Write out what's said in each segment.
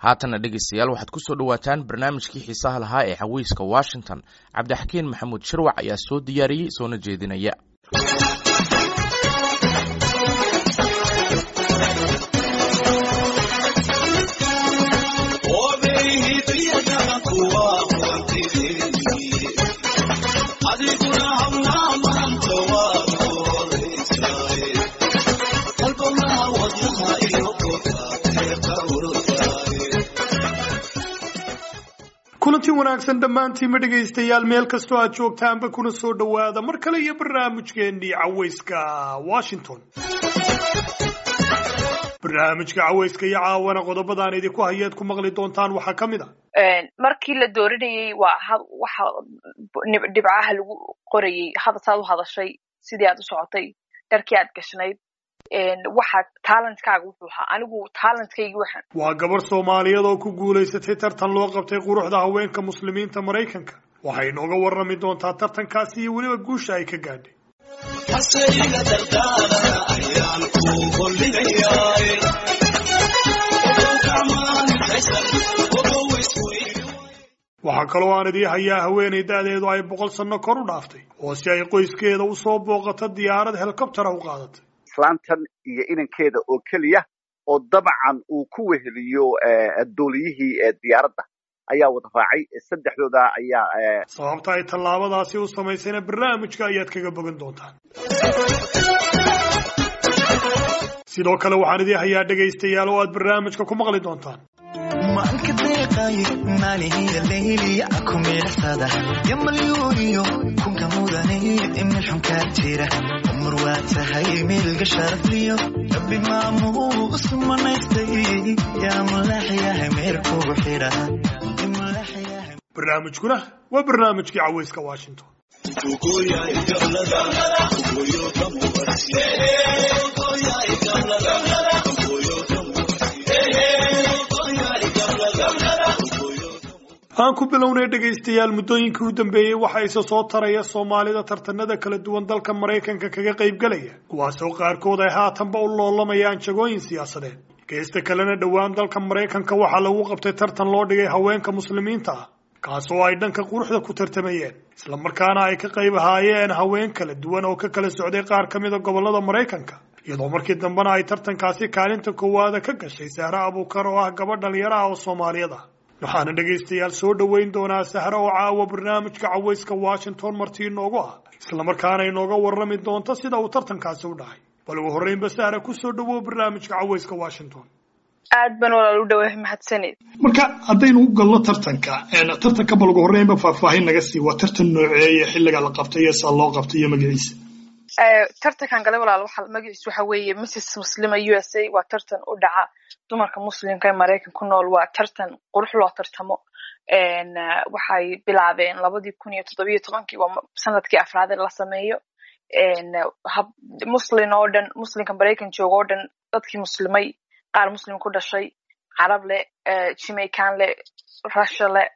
haatanna dhegeystayaal waxaad ku soo dhowaataan barnaamijkii xiisaha lahaa ee xawiiska washington cabdixakiin maxamuud shirwac ayaa soo diyaariyey soona jeedinaya kulanti wanaagsan dhammaantiinma dhegaystayaal meel kastoo aad joogtaanba kuna soo dhowaada mar kale iyo barnaamijkeennii cawayska washington barnaamijka cawayska iyo caawana qodobadaan idinku hayeed ku maqli doontaan waxaa ka mid a markii la dooranayey waa waxa dhibcaha lagu qorayey hadasaad u hadashay sidii aad u socotay dharkii aad gashnayd waxa talentkaaga wuxuu ahaa anigu talentkaygi waxaan waa gabar soomaaliyeed oo ku guulaysatay tartan loo qabtay quruxda haweenka muslimiinta maraykanka waxay inooga warrami doontaa tartankaasi iyo weliba guusha ay ka gaadhay waxaa kaloo aan idii hayaa haweenay da-deedu ay boqol sanno kor u dhaaftay oo si ay qoyskeeda u soo booqato diyaarad helikobtera u qaadatay islaantan iyo inankeeda oo keliya oo dabcan uu ku weheliyo dooliyihii diyaaradda ayaa wada raacay saddexdooda ayaa sababta ay tallaabadaasi u samaysayna barnaamijka ayaad kaga bogan doontaan sidoo kale waxaan idii hayaa dhegaystayaal oo aad barnaamijka ku maqli doontaan maalka deeqay maalihiya leyliya ku miicsada yo malyuuniyo kunka mudane meel xunkaa jira umar waa tahay meelga sharafliyo rabbi maamuu isu manaystay yaa mulaaxyahay meel kugu xidha barnaamijkuna waa barnaamijkii cawayska washington aan ku bilownay dhegaystayaal muddooyinkii u dambeeyey waxa ise soo taraya soomaalida tartanada kala duwan dalka maraykanka kaga qaybgalaya kuwaasoo qaarkood ay haatanba u loolamayaan jagooyin siyaasadeed geesta kalena dhowaan dalka maraykanka waxaa lagu qabtay tartan loo dhigay haweenka muslimiinta ah kaasoo ay dhanka quruxda ku tartamayeen islamarkaana ay ka qayb ahaayeen haween kala duwan oo ka kala socday qaar ka mida gobolada maraykanka iyadoo markii dambena ay tartankaasi kaalinta koowaada ka gashay sahre abuukar oo ah gabadh dhalinyaro ah oo soomaaliyad ah waxaana dhegaystayaal soo dhoweyn doonaa sahre oo caawa barnaamijka cawayska washington martii inoogu ah islamarkaana inooga warrami doonta sida uu tartankaasi u dhacay bal ugu horreynba sahre kusoo dhowow barnaamijka cawayska washington aad ban walaal u dhawaa mahadsanid marka haddaynu u galno tartanka tartanka bal ugu horreynba faahfaahin naga sii waa tartan nooceeye xilliga la qabtay iyo saa loo qabtay iyo magaciisa tartankan gale walaal waxa magaciisa waxa weeye mrs muslima u s a waa tartan u dhaca dumarka muslimka ee maraykan ku nool waa tartan qurux loo tartamo waxay bilaabeen labadii kun iyo toddobiyo tobankii waa sanadkii afraade la sameeyo muslin oo dhan muslimka maraykan jooga oo dhan dadkii muslimay qaar muslim ku dhashay carab leh jamaican leh russia leh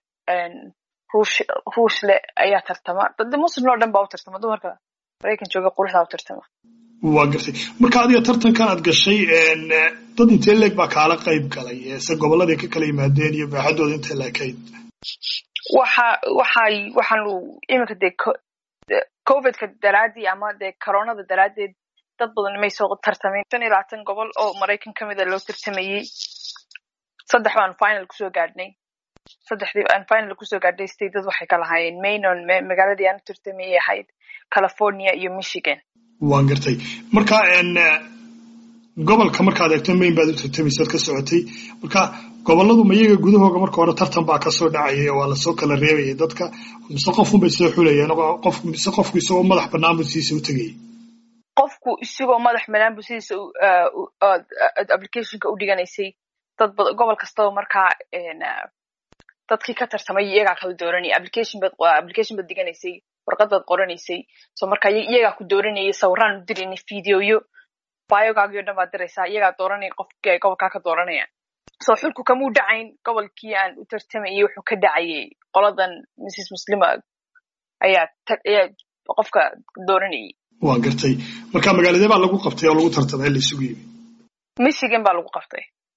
ruush leh ayaa tartama dad muslim oo dhan baa u tartama dumarka maraykan jooga quruxdaa u tartama waa gartay marka adiga tartankan aad gashay dad intee leeg baa kaala qayb galay se gobolladay ka kala yimaadeen iyo baaxadooda intay leekayd waxa waxay waxaanu iminka dee covidka daraadii ama dee coronada daraaddeed dad badan may soo tartamin shan iyo labaatan gobol oo maraykan ka mida loo tartamayey saddex baan final kusoo gaadhnay saddexdii aan final kusoo gaadhnay statedad waxay ka lahaayeen mainon magaaladii aan u tartamayay ahayd california iyo michigan waan gartay marka gobolka markaad eegto main baad u tartamaysaad ka socotay marka goboladu ma iyaga gudahooga marka hore tartan baa kasoo dhacayay oo waa lasoo kala reebayay dadka mise qofun bay soo xulayeen qof mise qofku isagoo madax bannaan buu sidiisa u tegayay qofku isagoo madax bannaan buu sidiisa applicationka u dhiganaysay dad gobol kastaba markaa dadkii ka tartamay iyagaa kala dooranayay application bad application bad diganaysay warqad baad qoranaysay so marka iyagaa ku dooranayay sawiraan u diraynay videoyo biogaagii o dhan baad diraysaa iyagaa dooranaya qofkii ay gobolkaa ka dooranayaan so xulku kamuu dhacayn gobolkii aan u tartamayay wuxuu ka dhacayay qoladan mrs muslima ayaa ayaa qofka dooranayay waa gartay marka magaaladee baa lagu qabtay oo lagu tartamay la isugu yimi michigan baa lagu qabtay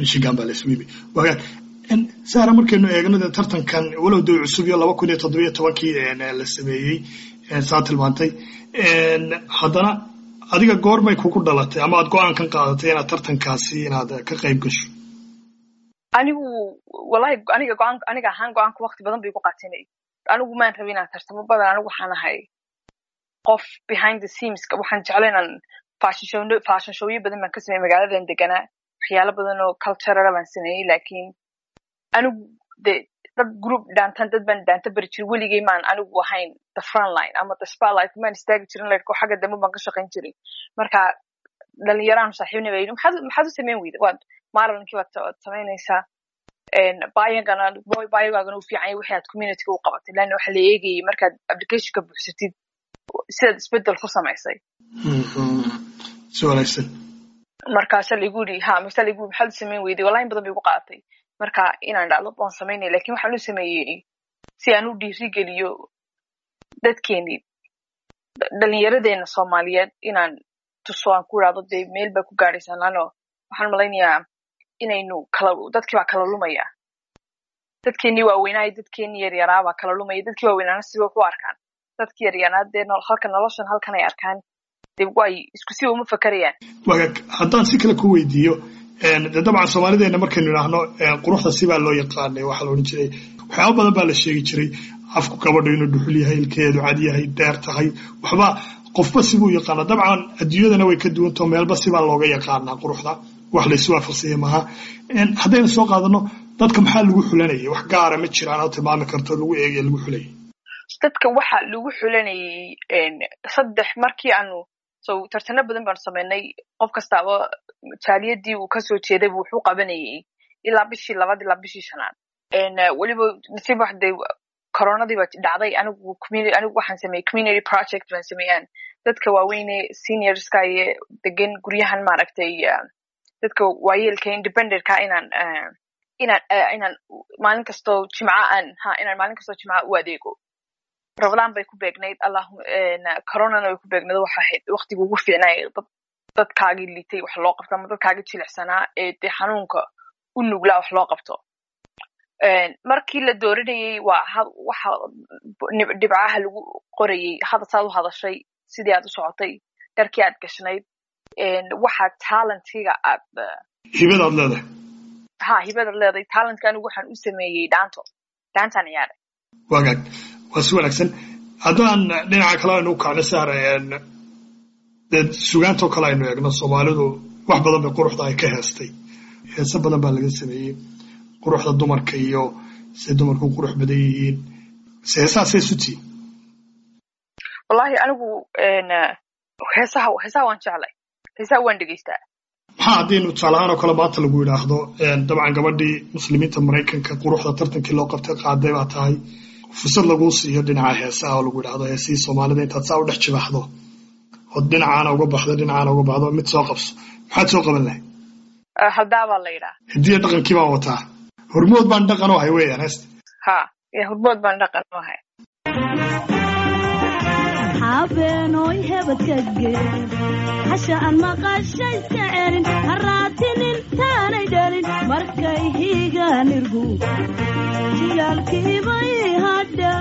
michigan baa la isugu yimi waagaan sahra markaynu eegno dee tartankan walow dee cusub iyo laba kun iyo toddobiyo tobankii la sameeyey saa tilmaantay haddana adiga goormay kugu dhalatay ama aad go-aankan qaadatay inaad tartankaasi inaad ka qayb gasho anigu wallahi aniga go-aan aniga ahaan go-aanka wakti badan bay ku qaatinay anigu maan rabin inaan tartamo badan anigu waxaan ahay qof behind the scenes waxaan jeclay inaan fashion show fashion showyo badan baan ka sameeyey magaaladan deganaa waxyaalo badan oo cultural baan sameeyey laakiin anigu de dad group dhaantan dad baan dhaanta bari jiray weligay maan anigu ahayn the front line ama the spotlight maan istaagi jirin laydhko xagga dambe baan ka shaqayn jiray marka dhalinyaraan saaxiibna baa yidhi maxaad maxaad u samayn weyda waad maalinkii waad samaynaysaa bayagana bayogaagana u fiican yahay wixii aad communityga u qabatay leanna waxa la eegayay markaad applicationka buuxsatid sidaad isbedel ku samaysay si wanaagsan markaasa laigu yidhi ha masa laigu maxaad u samayn weyday wallahi in badan bay igu qaadatay marka inaan dhacdo waan samaynaya lakin waxaan u sameeyey si aan u dhiirigeliyo dadkeenii dhalinyaradeenna soomaaliyeed inaan tuso aan ku idhahdo dee meel baa ku gaadhaysaan lano waxaan malaynayaa inaynu kala dadkii baa kala lumaya dadkeenii waaweynaayo dadkeenii yaryaraabaa kala lumaya dadkii waaweynaana siba ku arkaan dadkii yaryaraa dee halka noloshan halkan ay arkaan dee way isku siba uma fakarayaan wagaag haddaan si kale ku weydiiyo de dabcan soomaalideena markaynu idhaahno quruxda sibaa loo yaqaanay waxaa la odhan jiray waxyaaba badan baa la sheegi jiray afku gabadhu inuu dhuxul yahay ilkeedu cad yahay deer tahay waxba qofba sibuu yaqaana dabcan adduunyadana way ka duwantao meelba sibaa looga yaqaanaa quruxda wax laysu waafaqsanya maaha haddaynu soo qaadano dadka maxaa lagu xulanayay wax gaara ma jiraan oo tilmaami karto lagu eegaya lagu xulayay dadka waxa lagu xulanayay saddex markii aanu so tartano badan baanu samaynay qof kastaaba jaaliyadii uu kasoo jeeday bu wuxuu qabanayay ilaa bishii labaad ilaa bishii shanaad weliba nasiib wax dee coronadii ba dhacday anigu anigu waxaan sameeyey community project baan sameeyaan dadka waaweyne seniorska iyo degan guryahan maaragtay dadka waayeelka independentka inaan inaan inaan maalin kastoo jimca aan ha inaan maalin kastoo jimca u adeego rabadaan bay ku beegnayd allahu coronana way ku beegnayd waxa ahayd waqtiga ugu fiicnay dad dadkaagii litay wax loo qabto ama dadkaagii jilicsanaa ee dee xanuunka u nuglaa wax loo qabto markii la dooranayey waa waxa dhibcaha lagu qorayey hada saad u hadashay sidii aad u socotay dharkii aad gashnayd waxa talentiga aad hibadaad leedahay ha hibadaad leedahay talentka anigu waxaan u sameeyey dhaanto dhaantaan ciyaaray wagaag waa si wanaagsan haddaan dhinaca kale aynu u kacno sahra dee sugaantoo kale aynu eegno soomaalidu wax badan bay quruxda ay ka heestay heese badan baa laga sameeyey quruxda dumarka iyo say dumarku qurux badan yihiin se heesahaasay sutiin wallahi anigu heesaha heesaha waan jeclay heesaha waan dhegeystaa maxaa haddaynu tusaalahaan oo kale maanta lagu yidhaahdo dabcan gabadhii muslimiinta maraykanka quruxda tartankii loo qabtay qaaday baa tahay fursad laguu siiyo dhinaca heesaha oo lagu yidhahdo heesihii soomaalida intaad saa u dhex jibaxdo ood dhinacaana uga baxdo dhinacaana uga baxdo mid soo qabso maxaad soo qaban lahay haldaa baa la yidhaa hidiya dhaqankii baan wataa hormood baan dhaqan u ahay weeyaan heesta ha hormood baan dhaqan u ahay habeenooy hebadkage hasha aan maqashayska celin haraatinin taanay dhalin markay higaan irgu jilaalkiibay hadha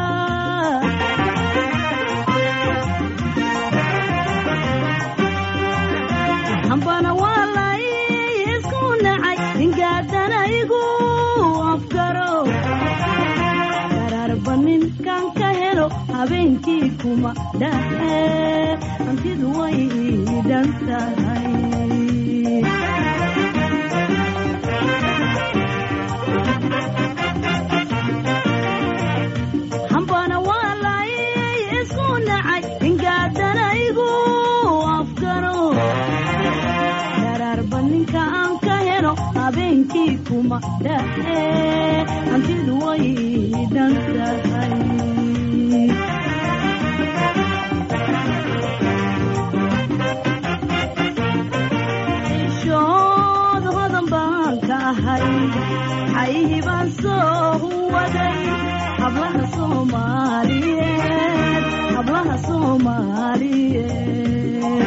hambana waalay isku nacay ingaadana igu afgaro gararba ninkan ka helo habeenkii kuma dhahe hantidu way dhan tahay hambana waalay isku nacay ingaadana igu afgaro gararba ninka aan ka helo habeenkii kuma dhahe hantidu way dhan tahay shood hodan baan ka ahay xayihii baan soo waday hablaha soomaaliyeed hablaha soomaaliyeed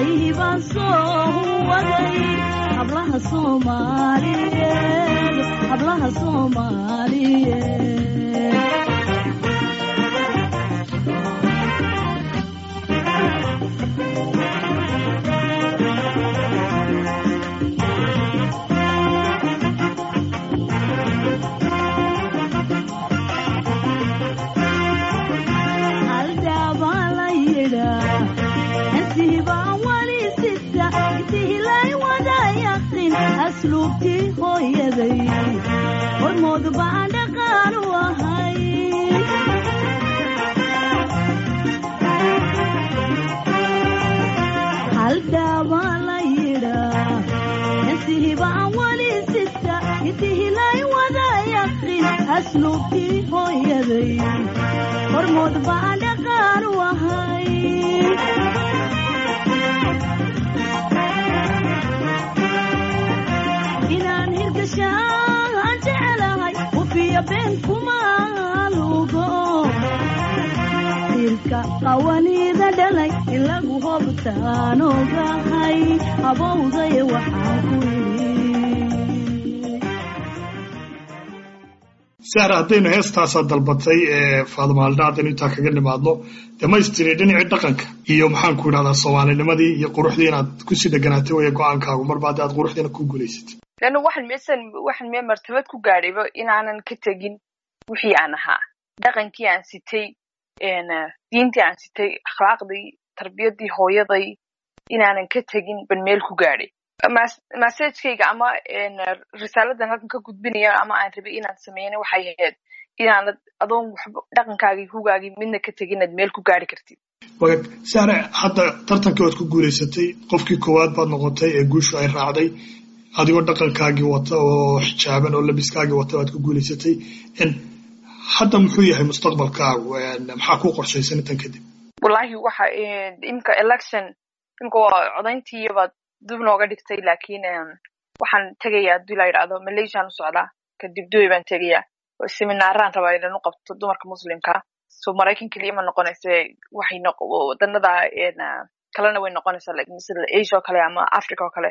caybaan soo waday hablaha soomaaliyeed hablaha soomaaliyeed haldhaabaa la yidhaa intiibaa wali sita intihilay wada yaqin asluubtii hooyaday hormood baan dhaqaan u ahay haldhaabaa la yidhaa intihibaa wali sita intihilay wada yaqin asluubtii hooyaday hormood baan dhaqaan u ahay inaan hirgashaan jecelahay ufiya been kumaalugo irka qawaniida dhalay in lagu hobtaan ogahay habowday waxaan ku yidhi sahra haddaynu heestaasaa dalbatay ee faadumaalda haddaynu intaa kaga nimaadno damaystiri dhinacii dhaqanka iyo maxaan ku idhahdaa soomaalinimadii iyo quruxdii inaad kusii dheganaatay waya go-aankaagu marba haddi aad quruxdiina ku guulaysatay leanna waxaan meesan waxaan mee martabad ku gaadhayba inaanan ka tegin wixii aan ahaa dhaqankii aan sitay diintii aan sitay akhlaaqdii tarbiyadii hooyaday inaanan ka tegin ban meel ku gaadhay masajkayga ama risaaladan halkan ka gudbinaya ama aan rabay inaan sameeyana waxay ahayd inaanad adoon waxba dhaqankaagii hugaagii midna ka tegin inaad meel ku gaari kartid wagaag sahra hadda tartankii waad ku guulaysatay qofkii koowaad baad noqotay ee guushu ay raacday adigoo dhaqankaagii wata oo xijaaban oo labiskaagii wata baad ku guulaysatay hadda muxuu yahay mustaqbalkaagu maxaa ku qorshaysan intan kadib wallahi waxa imka election imka waa codayntiibaad dib nooga dhigtay lakin waxaan tegayaa hadii la yidhahdo malaysiaan u socdaa kadib dubai baan tegayaa seminaaraan rabaa inan u qabto dumarka muslimka so maraykan keliya ma noqonaysa waxay wadanada kalena way noqonaysaa like misla asia oo kale ama africa oo kale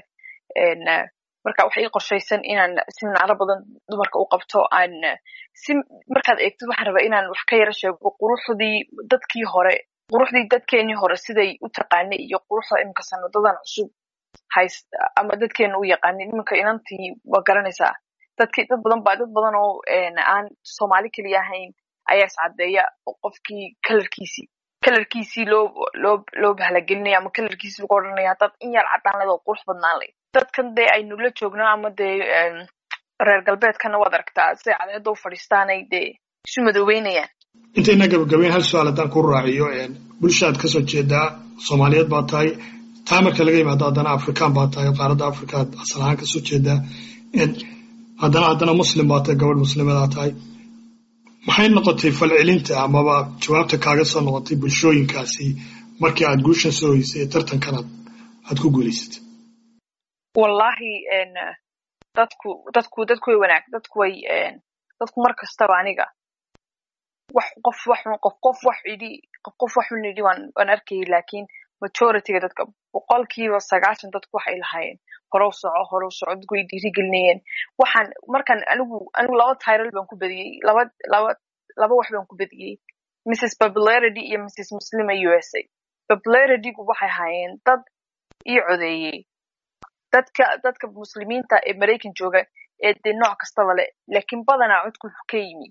marka waxay ii qorshaysan inaan seminaaro badan dumarka u qabto aan si markaad eegtid waxaan rabaa inaan wax ka yaro sheego quruxdii dadkii hore quruxdii dadkeenii hore siday u taqaanay iyo quruxda iminka sanadadan cusub hays ama dadkeena u yaqaanin iminka inantii waa garanaysaa dadki dad badan ba dad badan oo aan soomaali keliya ahayn ayaa iscadeeya oo qofkii kalarkiisii kalarkiisii loo loo loo bahalagelinaya ama kalarkiisii lagu odhanaya haddaad in yar caddaan leed oo qurux badnaan leyd dadkan dee aynu la joogno ama dee reer galbeedkana waad aragtaa siday cadeeda u fadhiistaanay dee isu madoobeynayaan intayna gabagabeyn hal su-aal haddaan ku raaciyo bulshaad kasoo jeedaa soomaaliyeed baa tahay taa marka laga yimaado haddana afrikaan baa tahay qaaradda afrikaad asal ahaan kasoo jeedaa haddana haddana muslim baa tahay gabadh muslimadaa tahay maxay noqotay falcelinta amaba jawaabta kaaga soo noqotay bulshooyinkaasi markii aad guushan soo hoysay ee tartankanaad aad ku guulaysatay wallahi dadku dadku dadku way wanaag dadku way dadku mar kastaba aniga wax qof wax qof qof wax idhi qof qof wax un idhi waan waan arkayay laakiin majorityga dadka boqolkiiba sagaashan dadku waxay lahaayeen horow soco horow soco dadku way dhiirigelinayeen waxaan markaan anigu anigu laba title baan ku badiyey laba laba laba wax baan ku badiyey mrs popularity iyo mrs muslima u s a popularitygu waxay ahaayeen dad ii codeeyey dadka dadka muslimiinta ee maraykan jooga ee dee nooc kastaba le laakiin badanaa codku wuxuu ka yimi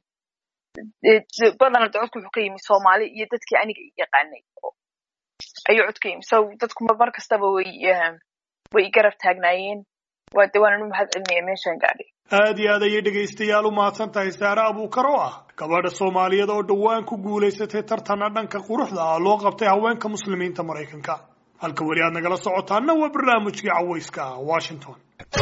badanaa codku wuxuu ka yimi soomaali iyo dadkii aniga yaqaanay ayuu cod ka yimi so dadku mar kastaba way way garab taagnaayeen waa de waanan u mahad celinaya meeshaan gaadhay aad iyo aad ayay dhegaystayaal u mahadsan tahay saare abuukar oo ah gabadha soomaaliyeed oo dhowaan ku guulaysatay tartana dhanka quruxda ah loo qabtay haweenka muslimiinta maraykanka halka weli aad nagala socotaana waa barnaamijkii cawayska ah washington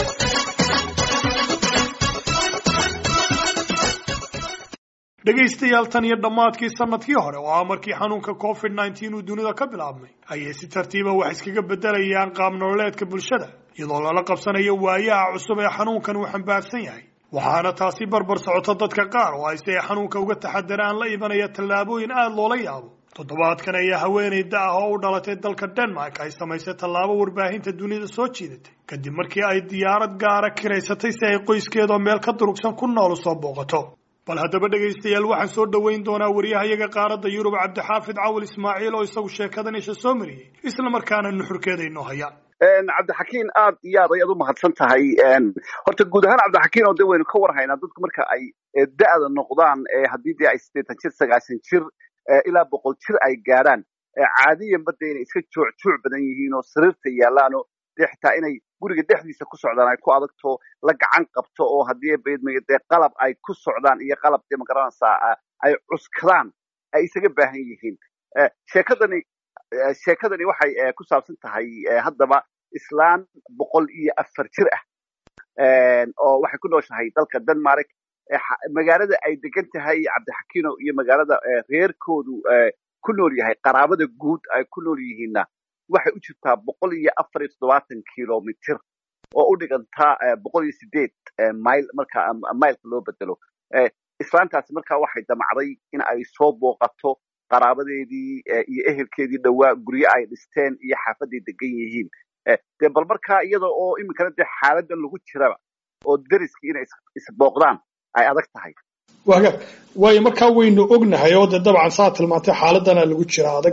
dhegaystayaal tan iyo dhammaadkii sanadkii hore oo ah markii xanuunka covid nneteen uu dunida ka bilaabmay ayay si tartiiba wax iskaga beddelayaan qaab nololeedka bulshada iyadoo lala qabsanayo waayaha cusub ee xanuunkan uu xambaarsan yahay waxaana taasi barbar socota dadka qaar oo ay si ay xanuunka uga taxadaraan la imanaya tallaabooyin aada loola yaabo toddobaadkan ayaa haweeney da ah oo u dhalatay dalka denmark ay samaysay tallaabo warbaahinta dunida soo jiidatay kadib markii ay diyaarad gaara kiraysatay si ay qoyskeedoo meel ka durugsan ku nool usoo booqato bal haddaba dhegaystayaal waxaan soo dhoweyn doonaa wariyahayaga qaaradda yurub cabdixaafid cawal ismaaciil oo isagu sheekadan isha soo mariyey isla markaana nuxurkeeda inoo hayaan cabdixakiin aad iyo aad ayaad u mahadsan tahay horta guud ahaan cabdixakiin oo de waynu ka warhaynaa dadku marka ay da'da noqdaan haddii dee ay siddeetan jir sagaashan jir ilaa boqol jir ay gaadhaan caadiyanba dee inay iska joocjooc badan yihiin oo sariirta yaallaanoo dee xitaa inay guriga dhexdiisa ku socdaan ay ku adagto la gacan qabto oo haddii baydmaya dee qalab ay ku socdaan iyo qalab dee magaranaysaa ay cuskadaan ay isaga baahan yihiin sheekadani sheekadani waxay ku saabsan tahay haddaba islaan boqol iyo afar jir ah oo waxay ku nooshahay dalka denmark magaalada ay degan tahay cabdixakiino iyo magaalada reerkoodu ku nool yahay qaraabada guud ay ku nool yihiinna waxay u jirtaa boqol iyo afar iyo toddobaatan kilomitr oo u dhigantaa boqol iyo sideed mil marka mailka loo bedelo islaantaasi markaa waxay damacday in ay soo booqato qaraabadeedii iyo ehelkeedii dhowaa guryo ay dhisteen iyo xaafaday degan yihiin dee bal markaa iyada oo iminkana dee xaaladan lagu jiraba oo deriskii inay isbooqdaan ay adag tahay waga waayo markaa waynu ognahay oo dee dabcan saa tilmaantay xaaladana lagu jira adag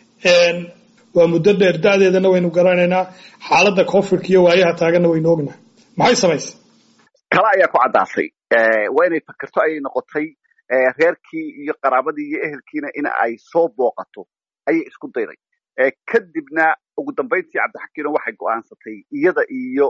waa muddo dheer da'deedana waynu garanaynaa xaaladda covidka iyo waayaha taaganna waynu ognahay maxay samaysay kala ayaa ku caddaasay waa inay fakerto ayay noqotay reerkii iyo qaraabadii iyo ehelkiina in ay soo booqato ayay isku dayday kadibna ugu dambayntii cabdixakiino waxay go'aansatay iyada iyo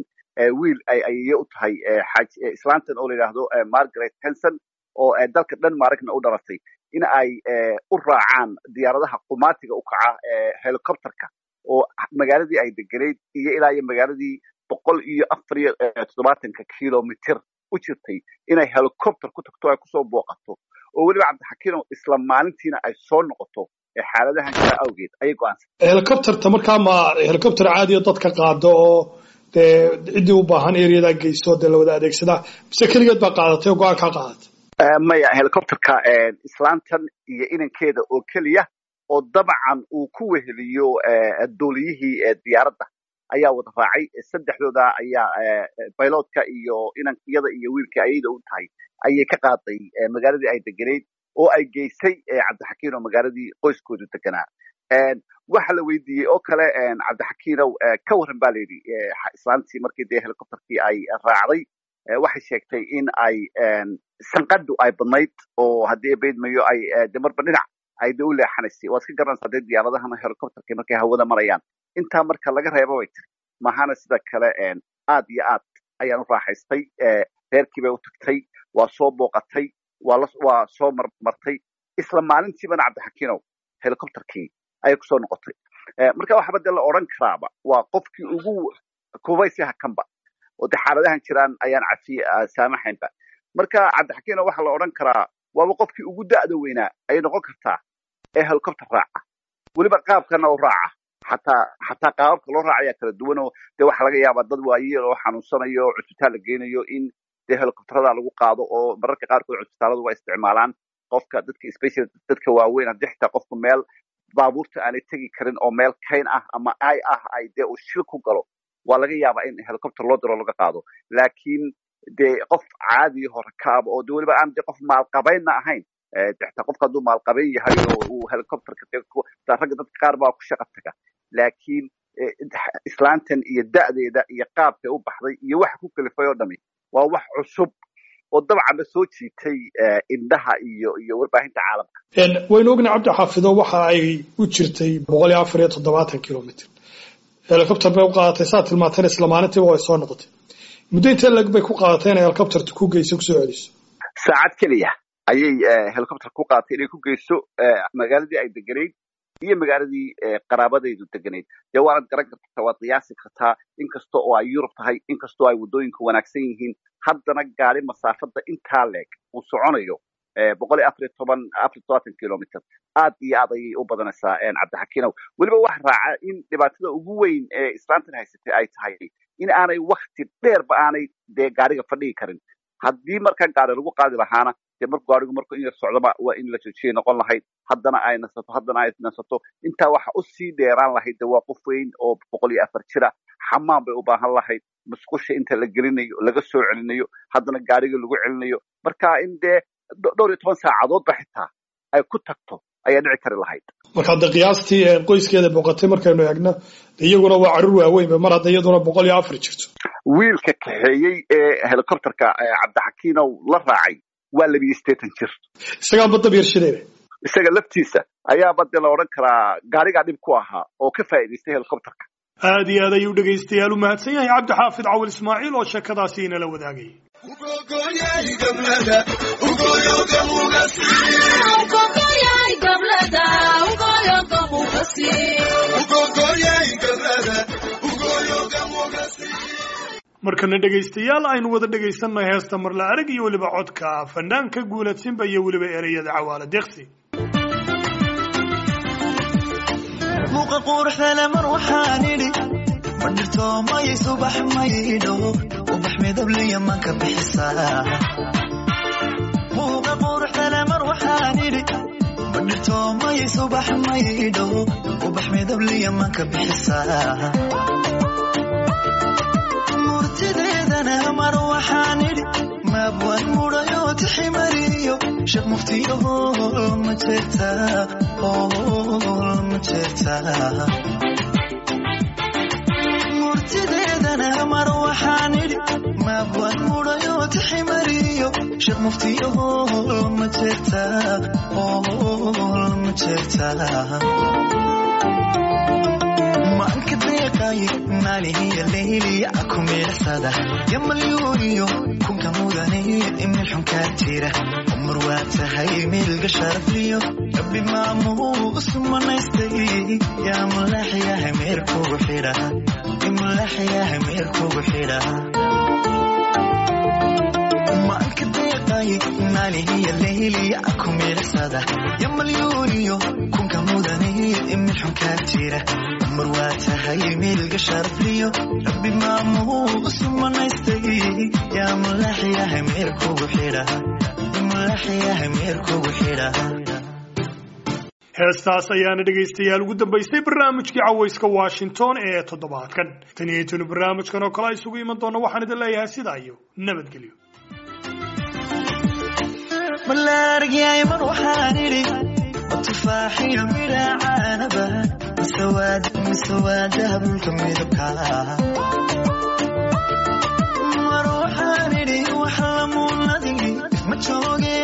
wiil ay ayeye u tahay islaantan oo la yidhaahdo margaret henson oo dalka denmarkna u dhalatay in ay u raacaan diyaaradaha qumaatiga u kaca helicopterka oo magaaladii ay degenayd iyo ilaa iyo magaaladii boqol iyo afar iyo toddobaatanka kilomitr u jirtay inay helicopter ku tagto ay kusoo booqato oo weliba cabdixakiino isla maalintiina ay soo noqoto xaaladahan jira awgeed ayay go'aansatay helicopterta markaa ma helicopter caadiyo dadka qaado oo dee ciddii u baahan ereyadaa geysto dee lawada adeegsadaa mise keligeed baa qaadatay oo go-aan kaa qaadatay maya helicopterka islaantan iyo inankeeda oo keliya oo dabcan uu ku weheliyo duuliyihii diyaaradda ayaa wada raacay saddexdooda ayaa bayloodka iyo inankiyada iyo wiilka ayada u tahay ayay ka qaaday magaaladii ay degenayd oo ay geysay cabdixakiino magaaladii qoyskoodu deganaa waxa la weydiiyey oo kale cabdixakiinow ka warran ba layidhi islaantii markii dee helicopterkii ay raacday waxay sheegtay in ay sanqadu ay badnayd oo haddii baydmayo ay de marba dhinac ay de u leexanaysay waad iska garanaysaa dee diyaaradahana helicopterka markay hawada marayaan intaa marka laga reebo bay tiri mahana sida kale aad iyo aad ayaan u raaxaystay reerkii bay u tagtay waa soo booqatay waa soo marmartay isla maalintiibana cabdixakiinow helicopterkii ayay kusoo noqotay marka waxaba dee la odran karaaba waa qofkii ugu kubaysiha kanba oo dee xaaladahan jiraan ayaan cafiye saamaxaynba marka cabdixakiino waxaa la odhan karaa waaba qofkii ugu da'da weynaa ayay noqon kartaa ee helicopter raaca weliba qaabkana u raaca xataa xataa qaababka loo raacayaa kala duwan oo dee waxaa laga yaabaa dad waayeel oo xanuunsanayo oo cusbitaal la geynayo in dee helicopterada lagu qaado oo mararka qaarkood cusbitaaladu waa isticmaalaan qofka dadka special dadka waaweyn haddii xitaa qofku meel baabuurta aanay tegi karin oo meel kayn ah ama ay ah ay dee uu shil ku galo waa laga yaabaa in helicopter loo diro laga qaado laakiin dee qof caadiya hore kaaba oo de weliba aan de qof maalqabaynna ahayn xitaa qofka hadduu maalqabayn yahay oo uu helicopterka ragga dadka qaar baa ku shaqa taga laakiin islaantan iyo da'deeda iyo qaabkay u baxday iyo waxa ku kalifay oo dhami waa wax cusub oo dabcanba soo jiitay indhaha iyo iyo warbaahinta caalamka waynu ogna cabdi xaafido waxa ay u jirtay boqol iyo afar iyo toddobaatan kilomitr helicopter bay u qaadatay saa tilmaantayna isla maalintiiba way soo noqotay muddo intee lag bay ku qaadatay inay helicopterta ku geyso kusoo celiso saacad keliya ayay helicopter ku qaadatay inay ku geyso magaaladii ay deganayd iyo magaaladii qaraabadaydu deganayd dee waanad garan kartaa waad qiyaasi kartaa inkasta oo ay yurub tahay inkastoo ay waddooyinku wanaagsan yihiin haddana gaari masaafada intaa leeg uu soconayo boqol iyo afariyo toban afariyo todobaatan kilomitr aad iyo aad ayay u badanaysaa cabdixakiinow weliba wax raaca in dhibaatada ugu weyn ee islaantan haysatay ay tahay in aanay wakti dheerba aanay dee gaariga fadhigi karin haddii markaa gaari lagu qaadi lahaana dee markuu gaarigu markuu in yar socdoba waa in la joojiyay noqon lahayd haddana ay nasato haddana ay nasato intaa waxa usii dheeraan lahayd de waa qof weyn oo boqol iyo afar jira xamaan bay u baahan lahayd musqusha inta la gelinayo laga soo celinayo haddana gaariga lagu celinayo marka in dee dhowr iyo toban saacadoodba xitaa ay ku tagto ayaa dhici kari lahayd marka hadda qiyaastii qoyskeeda boqotay markaynu eegno iyaguna waa carruur waaweynba mar hadda iyaduna boqol iyo afar jirto wiilka kaxeeyey ee helicopterka cabdixakiinow la raacay waa labiyo sideetan jir isagaa badda biirshadeeda isaga laftiisa ayaaba dee la odhan karaa gaarigaa dhib ku ahaa oo ka faa'idaystay helicopterka aad iyo aad ayuu dhegaystayaal u mahadsan yahay cabdixaafid cawil ismaaciil oo sheekadaasi inala wadaagay markana dhegaystayaal aynu wada dhegaysanay heesta marla arag iyo weliba codka fanaanka guuladsinba iyo weliba ereyada cawaala deeqsi muuqa quruxdale mar waxaan idhi ma dhirto may subax maydho ubax midabliya manka bixisaa muuqa quruxdale mar waxaan idhi ma dhirto may subax maydho ubax midabliya manka bixisaa murtideedana mar waxaan idhi maabwan mudhayo tiximariyo sheekh muftiyo hool ma jeertaa hool ma jeertaa murtideedana mar waxaan idhi maabwan mudhayo tiximariyo sheekh muftiyo hool ma jeertaa hool ma jeertaa maanka deeqay maalihiya leyliya ku miirsada yamalyuuniyo kunka mudaniyo imil xunkaa jira umar waa tahay miilga sharafliyo rabbi maamuu usmanaystay yaa mulaxyahay meerkugu xidha imulaxyahay meerkugu xidha maanka deeqay maalihiya leyliya ku miirsada yamalyuuniyo kunka mudaniyo imil xunkaa jira mar waa tahay miilga sharafliyo rabbi maamuu usmanaystay yaa mulaxyahay meerkugu xidha mulaxyahay meerkugu xidha heestaas ayaana dhegaystayaal ugu dambaysay barnaamijkii cawayska washington ee toddobaadkan tan iyo tunu barnaamijkan oo kale isugu iman doona waxaan idin leeyahay sidaa iyo nabadgelyo malaargyay mar waxaan idhi tufaaxiyo midhacaanaba misawaadaha dhulka midabka mar waxaan idhi wax lamuunadigi ma jooge